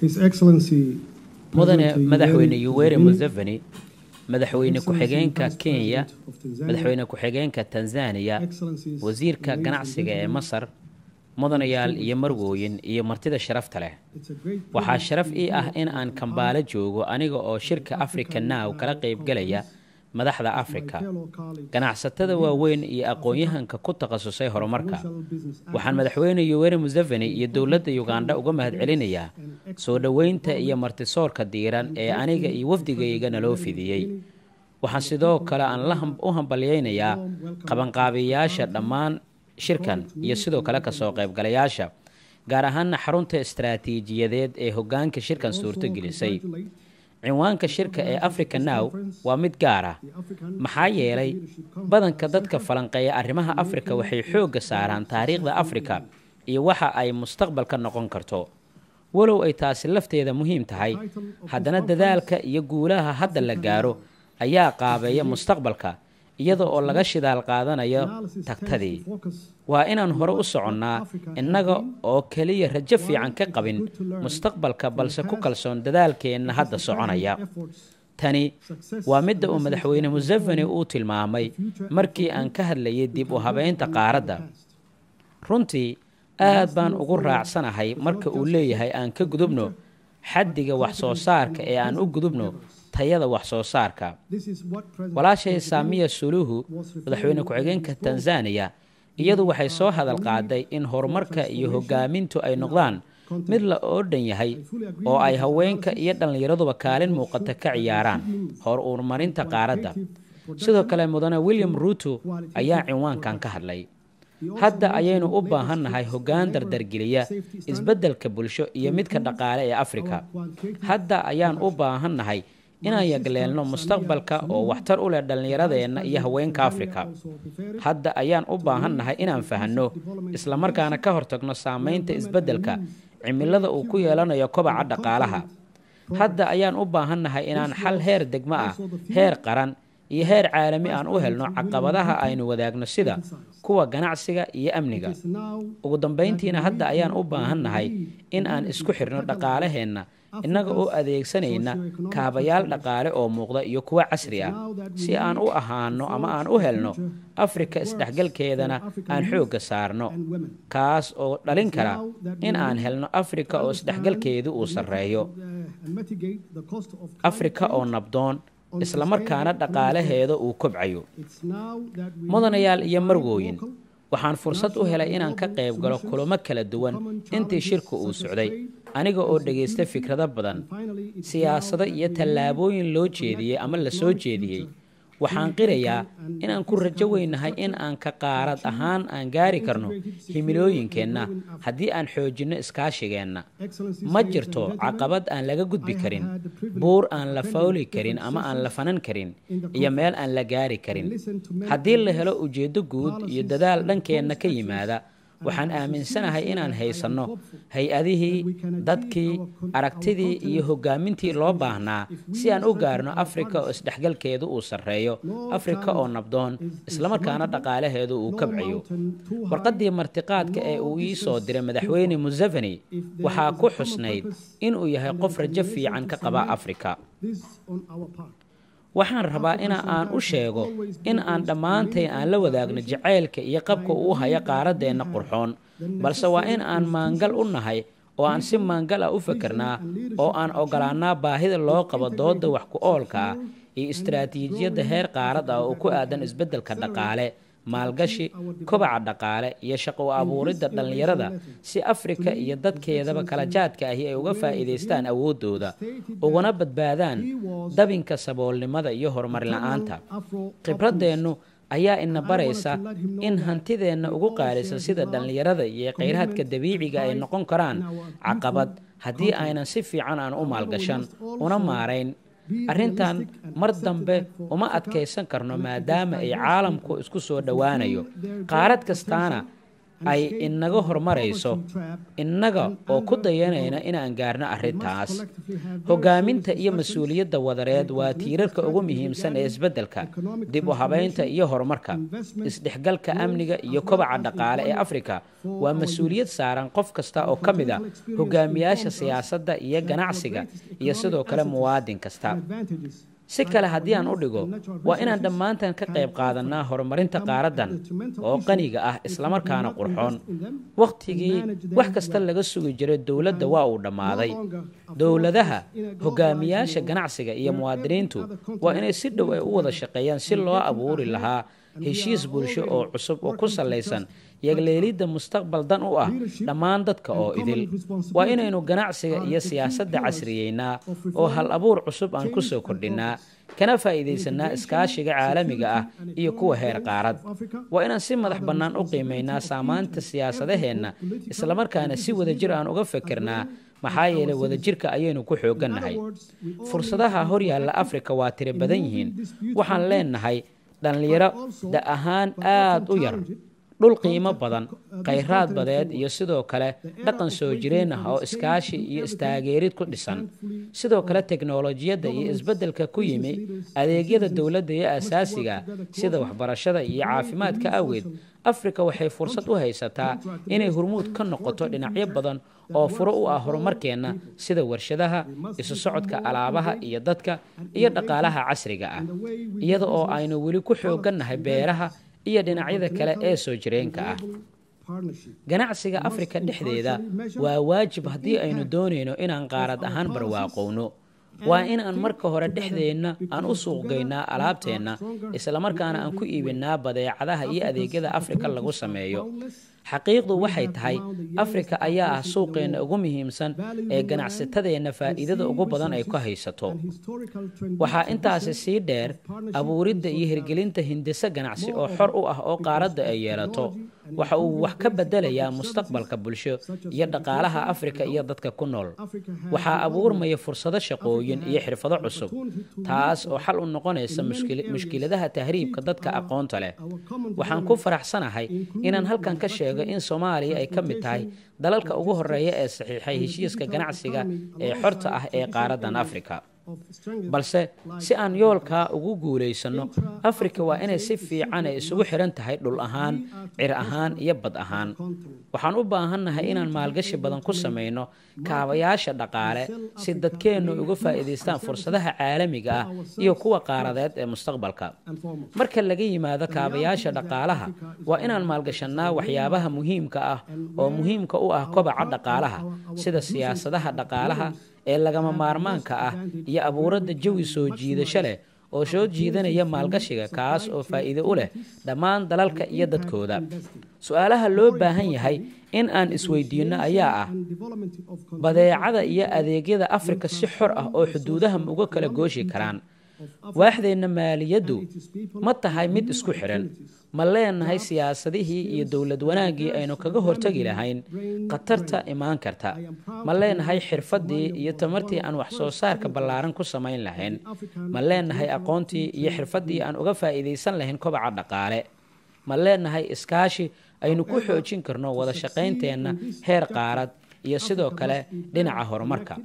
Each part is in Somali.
His Excellency mudane President madaxweyne Yoweri yuweri Museveni, museveni madaxweyne Excellency ku-xigeenka Vice kenya President of Tanzania, madaxweyne ku-xigeenka tanzania Excellencies, wasiirka ladies and ganacsiga ee gentlemen, masar mudanayaal iyo marwooyin iyo martida sharafta leh it's a great waxaa privilege sharaf to ii be ah here in at aan the kambaalo joogo aniga oo shirka africa now kala qaybgalaya madaxda afrika fellow colleagues ganacsatada waaweyn iyo aqoon-yahanka ku takhasusay horumarka commercial business waxaan madaxweyne yoweri museveni iyo dowladda ugandha uga mahadcelinayaa soo dhoweynta iyo martisoorka diiran ee aniga iyo wafdigayga naloo fidiyey waxaan sidoo kale aan la ham- u hambalyaynayaa qabanqaabiyayaasha dhammaan shirkan iyo sidoo kale kasoo qaybgalayaasha gaar ahaana xarunta istaraatiijiyadeed ee hoggaanka shirkan suurto gelisay cinwaanka shirka ee africa now waa mid gaar ah maxaa yeelay badanka dadka falanqeeya arrimaha afrika waxay xoogga saaraan taariikhda afrika iyo waxa ay mustaqbalka noqon karto walow ay taasi lafteeda muhiim tahay haddana dadaalka iyo guulaha hadda la gaaro ayaa qaabeeya mustaqbalka iyada oo laga shidaal qaadanayo tagtadii waa inaan hore u soconnaa innaga oo keliya rajo fiican ka qabin mustaqbalka balse ku kalsoon dadaalkeenna hadda soconaya tani waa midda uu madaxweyne museveni uu tilmaamay markii aan ka hadlayay dib u habeynta qaaradda runtii aad baan ugu raacsanahay marka uu leeyahay aan ka gudubno xaddiga wax soo saarka ee aan u gudubno tayada wax soo saarka walaashay saamiya suluhu madaxweyne ku-xigeenka tanzaniya iyadu waxay soo hadal qaaday in horumarka iyo hogaamintu ay noqdaan mid la oo dhan yahay oo ay haweenka iyo dhallinyaraduba kaalin muuqata ka ciyaaraan hor urumarinta qaaradda sidoo kale mudane william ruuto ayaa cinwaankan ka hadlay hadda ayaynu u baahannahay hoggaan dardargeliya isbeddelka bulsho iyo midka dhaqaale ee afrika hadda ayaan u baahannahay inaan yagleelno mustaqbalka oo waxtar u leh dhallinyaradeenna iyo haweenka afrika hadda ayaan u baahannahay inaan fahanno islamarkaana ka hortagno saamaynta isbeddelka cimilada uu ku yeelanayo kobaca dhaqaalaha hadda ayaan u baahannahay inaan xal heer degmo ah heer qaran iyo heer caalami aan u helno caqabadaha aynu wadaagno sida kuwa ganacsiga iyo amniga ugu dambayntiina hadda ayaan u baahannahay in aan isku xirno dhaqaalaheenna innaga oo adeegsanayna kaabayaal dhaqaale oo muuqda iyo kuwa casri ah si aan u ahaano ama aan u helno afrika isdhexgalkeedana aan xoogga saarno kaas oo dhalin kara in aan helno afrika oo isdhexgalkeedu uu sarreeyo afrika oo nabdoon islamarkaana dhaqaalaheeda uu kobcayo mudanayaal iyo marwooyin waxaan fursad u helay inaan ka qayb galo kulamo kala duwan intii shirku uu socday aniga oo dhagaysta fikrado badan siyaasado iyo tallaabooyin loo jeediyey ama la soo jeediyey waxaan qirayaa inaan ku rajo weynahay in aan ka qaarad ahaan aan gaari karno himilooyinkeenna haddii aan xoojinno iskaashigeenna ma jirto caqabad aan laga gudbi karin buur aan la fawli karin ama aan la fanan karin iyo meel aan la gaari karin haddii la helo ujeeddo guud iyo dadaal dhankeenna ka yimaada waxaan aaminsanahay inaan haysanno hay-adihii dadkii aragtidii iyo hogaamintii loo baahnaa si aan u gaarno afrika oo isdhexgalkeedu uu sarreeyo afrika oo nabdoon islamarkaana dhaqaalaheedu uu kabcayo warqaddii martiqaadka ee uu ii soo diray madaxweyne museveni waxaa ku xusnayd inuu yahay qof rajo fiican ka qaba afrika waxaan rabaa ina aan u sheego in aan dhammaantayn aan la wadaagno jacaylka iyo qabka uu hayo qaaraddeenna qurxoon balse waa in aan maangal u nahay oo aan si maangal ah u fakernaa oo aan ogolaannaa baahida loo qabo doodda wax ku oolka ah iyo istaraatiijiyadda heer qaarad ah oo ku aadan isbeddelka dhaqaale maalgashi kobaca dhaqaale iyo shaqo u abuuridda dhallinyarada si afrika iyo dadkeedaba kala jaadka ahi ay uga faa'iidaystaan awooddooda uguna badbaadaan dabinka saboolnimada iyo horumar la-aanta khibraddeennu ayaa ina baraysa in hantideenna ugu qaalisan sida dhallinyarada iyo khayraadka dabiiciga ay noqon karaan caqabad haddii aynan si fiican aan u maalgashan una maarayn arrintan mar dambe uma adkaysan karno maadaama ay caalamku isku soo dhowaanayo qaarad kastaana ay inaga horumarayso innaga oo ku dayanayna inaan gaarno arrintaas hogaaminta iyo mas-uuliyadda wadareed waa tiirarka ugu muhiimsan ee isbeddelka dib u habaynta iyo horumarka isdhexgalka amniga iyo kobaca dhaqaale ee afrika waa mas-uuliyad saaran qof kasta oo ka mid a hogaamiyaasha siyaasadda iyo ganacsiga iyo sidoo kale muwaadin kasta si kale haddii aan u dhigo waa inaan dhammaantan ka qayb qaadannaa horumarinta qaaraddan oo qaniga ah islamarkaana qurxoon wakhtigii wax kasta laga sugi jiray dowladda waa uu dhammaaday dowladaha hogaamiyaasha ganacsiga iyo muwaadiniintu waa inay si dhow ay u wada shaqeeyaan si loo abuuri lahaa heshiis bulsho oo cusub oo ku sallaysan yagleelidda mustaqbal dan u ah dhammaan dadka oo idil waa inaynu ganacsiga iyo siyaasadda casriyeynaa oo hal abuur cusub aan ku soo kordhinnaa kana faa'iidaysanaa iskaashiga caalamiga ah iyo kuwa heer qaarad waa inaan si madax bannaan u qiimaynaa saamaanta siyaasadaheenna islamarkaana si wadajir aan uga fikirnaa maxaa yeelay wadajirka ayaynu ku xooggannahay fursadaha horyaalla afrika waa tiro badan yihiin waxaan leenahay dhallinyaro da ahaan aada u yar dhul qiimo badan khayraad badeed iyo sidoo kale dhaqan soo jireen ah oo iskaashi iyo istaageerid ku dhisan sidoo kale teknolojiyadda iyo isbeddelka ku yimi adeegyada dowladda iyo asaasiga sida waxbarashada iyo caafimaadka awgeed afrika waxay fursad u haysataa inay hormuud ka noqoto dhinacyo badan oo furo u ah horumarkeenna sida warshadaha isu socodka alaabaha iyo dadka iyo dhaqaalaha casriga ah iyada oo aynu weli ku xooggannahay beeraha iyo dhinacyada kale ee soo jireenka ah ganacsiga afrika dhexdeeda waa waajib haddii aynu doonayno inaan qaarad ahaan barwaaqowno waa inaan marka hore dhexdeenna aan u suuqgaynaa alaabteenna islamarkaana aan ku iibinaa badeecadaha iyo adeegyada afrika lagu sameeyo xaqiiqdu waxay tahay afrika ayaa ah suuqeenna ugu muhiimsan ee ganacsatadeenna faa'iidada ugu badan ay ku haysato waxaa intaasi sii dheer abuuridda iyo hirgelinta hindise ganacsi oo xor u ah oo qaaradda ay yeelato waxa uu wax ka bedelayaa mustaqbalka bulsho iyo dhaqaalaha afrika iyo dadka ku nool waxaa abuurmaya fursado shaqooyin iyo xirfado cusub taas oo xal u noqonaysa mushkiladaha tahriibka dadka aqoonta leh waxaan ku faraxsanahay inaan halkan ka sheego in soomaaliya ay ka mid tahay dalalka ugu horeeya ee saxiixay heshiiska ganacsiga ee xorta ah ee qaaraddan afrika balse si aan yoolkaa ugu guulaysanno afrika waa inay si fiican ay isugu xihan tahay dhul ahaan cir ahaan iyo bad ahaan waxaan u baahannahay inaan maalgashi badan ku samayno kaabayaasha dhaqaale si dadkeennu uga faa'iidaystaan fursadaha caalamiga ah iyo kuwa qaaradeed ee mustaqbalka marka laga yimaado kaabayaasha dhaqaalaha waa inaan maalgashannaa waxyaabaha muhiimka ah oo muhiimka u ah kobaca dhaqaalaha sida siyaasadaha dhaqaalaha ee lagama maarmaanka ah iyo abuuradda jawi soo jiidasho leh oo soo jiidanaya maalgashiga kaas oo faa'iido u leh dhammaan dalalka iyo dadkooda su-aalaha loo baahan yahay in aan isweydiinno ayaa ah badeecada iyo adeegyada afrika si xor ah oo xuduudaha ma uga kala gooshi karaan waaxdeenna maaliyaddu ma tahay mid isku xidhan ma leenahay siyaasadihii iyo dowlad wanaaggii aynu kaga hortegi lahayn khatarta imaan karta ma leenahay xirfaddii iyo tamartii aan wax soo saarka ballaaran ku samayn lahayn ma leenahay aqoontii iyo xirfaddii aan uga faa'iidaysan lahayn kobaca dhaqaale ma leenahay iskaashi aynu ku xoojin karno wada shaqaynteenna heer qaarad iyo sidoo kale dhinaca horumarka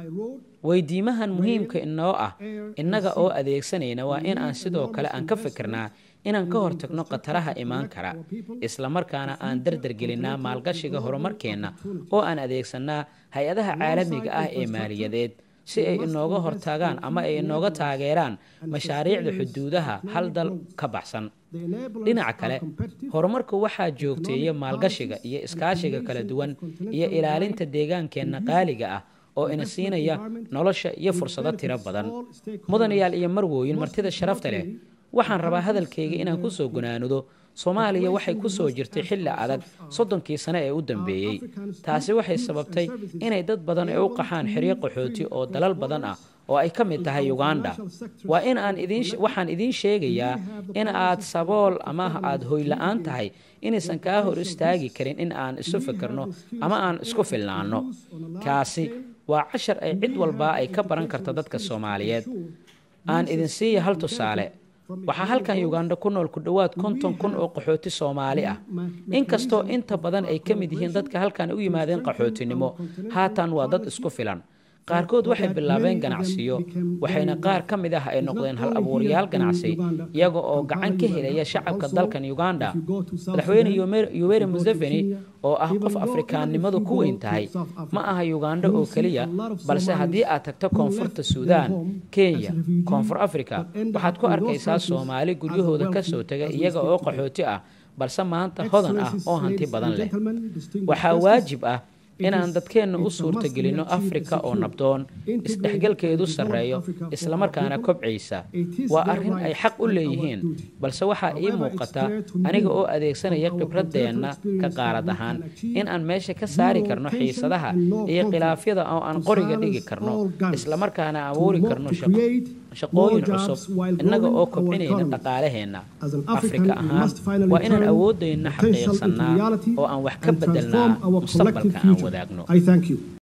weydiimahan muhiimka inoo ah innaga oo adeegsanayna waa in aan sidoo kale aan ka fikirnaa inaan ka hortagno khataraha imaan kara islamarkaana aan dardargelinnaa maalgashiga horumarkeenna oo aan adeegsannaa hay-adaha caalamiga ah ee maaliyadeed si ay inooga hortagaan ama ay inooga taageeraan mashaariicda xuduudaha hal dal ka baxsan dhinaca kale horumarku waxaa joogteeya maalgashiga iyo iskaashiga kala duwan iyo ilaalinta deegaankeenna qaaliga ah oo ina siinaya nolosha iyo fursado tiro badan mudanayaal iyo marwooyin martida sharafta leh waxaan rabaa hadalkayga inaan ku soo gunaanudo soomaaliya waxay ku soo jirtay xilli adag soddonkii sane ee u dambeeyey taasi waxay sababtay inay dad badan ay u qaxaan xeryo qaxooti oo dalal badan ah oo ay ka mid tahay uganda waa in aan waxaan idiin sheegayaa in aad sabool ama aad hoyla-aan tahay inaysan kaa hor istaagi karin in aan isu fikirno ama aan isku filnaanno kaasi waa cashar ay cid walbaa ay ka baran karto dadka soomaaliyeed aan idin siiya hal tusaale waxaa halkan uganda ku nool ku dhowaad konton kun oo qaxooti soomaali ah inkastoo inta badan ay ka mid yihiin dadka halkan u yimaadeen qaxootinimo haatan waa dad isku filan qaarkood waxay bilaabeen ganacsiyo waxayna qaar ka mid ah ay noqdeen hal abuuryaal ganacsi iyaga oo gacan ka helaya shacabka dalkan uganda madaxweyne yoweri museveni oo ah qof afrikaannimadu ku weyn tahay ma aha uganda oo keliya balse haddii aad tagto koonfurta suudaan kenya koonfur africa waxaad ku arkaysaa soomaali guryahooda ka soo taga iyaga oo qaxooti ah balse maanta hodan ah oo hanti badan leh waxaa waajib ah inaan dadkeenna u suurtagelinno afrika oo nabdoon isdhexgalkeedu sarreeyo islamarkaana kobcaysa waa arrin ay xaq u leeyihiin balse waxaa ii muuqata aniga oo adeegsanaya khibradeenna ka qaarad ahaan in aan meesha ka saari karno xiisadaha iyo khilaafyada oo aan qoriga dhigi karno islamarkaana abuuri karno shaqooyin cusub innaga oo kobcinayna dhaqaalaheenna afrika ahaan waa inaan awoodayna xaqiiqsannaa oo aan wax ka beddelnaa mustaqbalka aan wadaagno